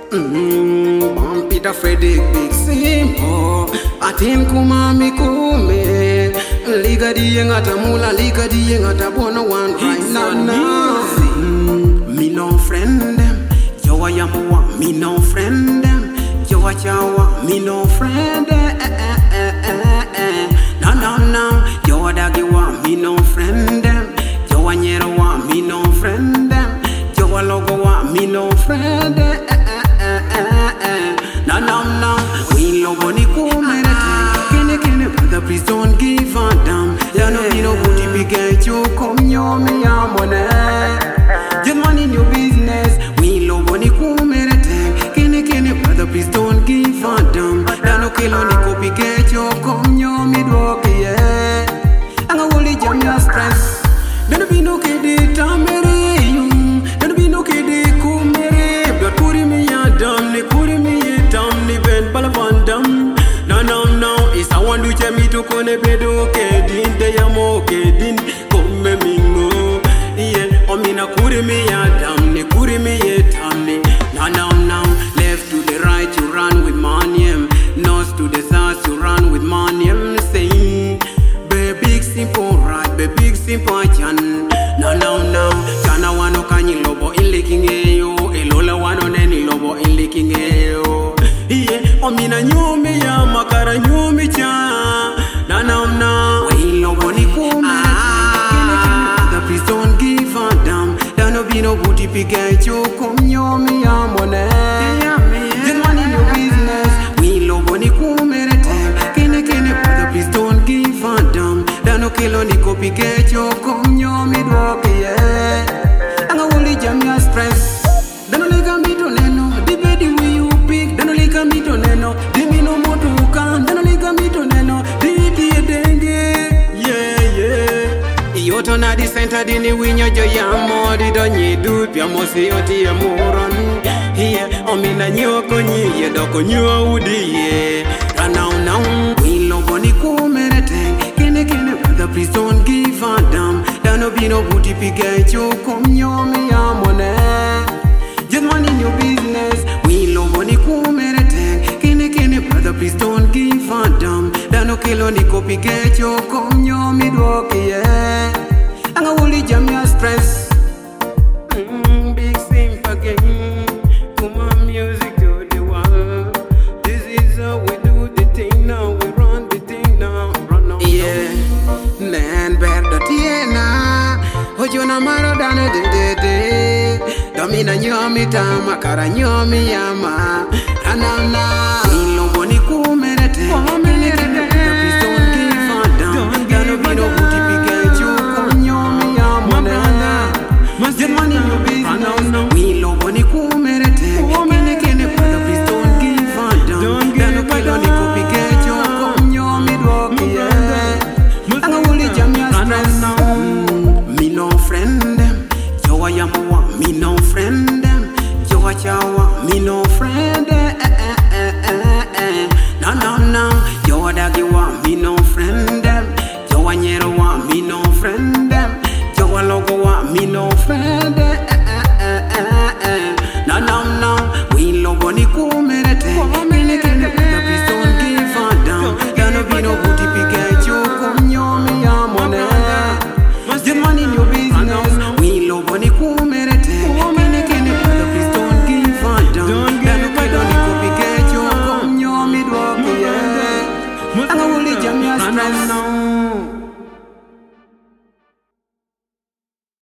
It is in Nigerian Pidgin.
Mm, Bampita Frederick Big Simple Atin kumami kume Liga diye ngata mula Liga diye ngata bono one right now now Mm, Me no friend them Yo a yamuwa Me no friend them Yo a chawa Me no friend them eh, eh, eh, eh, eh. No no no Yo a dagi wa Me no friend them Yo a nyero wa Me no friend them Yo a logo wa Me no friend them eh, eh, eh, eh, eh. No no no We logo ni kumere Kene kene brother please don't give a damn Ya no be no booty big get you come yo me ya money Just money in your business We logo ni kumere Kene kene brother please don't give a damn Ya no kilo ni copy get you come yo me dwok yeah Anga woli jam ya stress Dano be no kede tamere yung Dano be no kede kumere But kuri mi ya dam ni kuri mi ye dam ni ben bala van dam No no no Isa wandu che mi to kone bedo kedin De ya mo kedin Kome mingo Yeah Omina kuri mi ya dam ni kuri mi ye tam ni No no no Left to the right you run with manium North to the south you run with manium Saying Be big simple right, be big simple chan. No no no, chana wano kanyi lobo in licking eyo. Elola wano neni lobo in licking eyo. Yeah, omina nyumi ya makara nyumi cha. No no no, we lobo ni kume. The please don't give a damn. There no be no booty piget you come nyumi ya mone. Just money in your business. We lobo ni kumere time. Kene kene brother please don't give a damn. Dano kilo ni copy get your come nyo mi dwok yeah. Anga woli jam ya stress. Dano lika mito neno. Di bedi we you pick. Dano lika mito neno. Di mino motu kan. Dano lika mito neno. Di di denge. Yeah yeah. Yoto na di center dini winyo jo yamo di do nyi du pia mosi oti e muron Hiye omina nyoko nyi ye doko nyuo udi ye Ranau nau we logo ni kumere teng Kene kene brother please don't give a damn Dano bino booty pige choko mnyomi ya mone Just money in your business We logo ni kumere teng Kene kene brother please don't give a damn Dano kilo ni kopige choko mnyomi dwoki yeah Anga woli jam ya stress Mm, Big simp again Kuma music to the world This is how we do the thing now We run the thing now Run on Yeah Nen berdo tiena Ojona maro dane de de de Domina nyomi tama kara nyomi yama Ranana Ilombo ni kumerete Kumerete Please don't give a damn Gano bino buti pike chuko nyomi yama Just money in your business We logo ni kumerete Kene kene brother please don't give a damn Gano kilo ni kupike chuko nyomi dwoki yeah Anga wuli jam ya stress Mm, Me no friend them Yo a yamuwa Me no friend them Yo a chawa Me no friend them eh, eh, eh, eh, eh. No no no Yo a dagi wa Me no friend them Yo a nyero wa Me no friend them Yo a logo wa Me no friend them eh, eh, eh, eh, eh. No no no We logo ni kumerete Kene kene brother please don't give a damn Gano bino booty pike chuko nyomi ya mone Just money in your business We logo ni kumerete Kene kene brother please don't give a damn Gano kilo ni kupike chuko nyomi dwoki yeah Anga wuli jam ya stress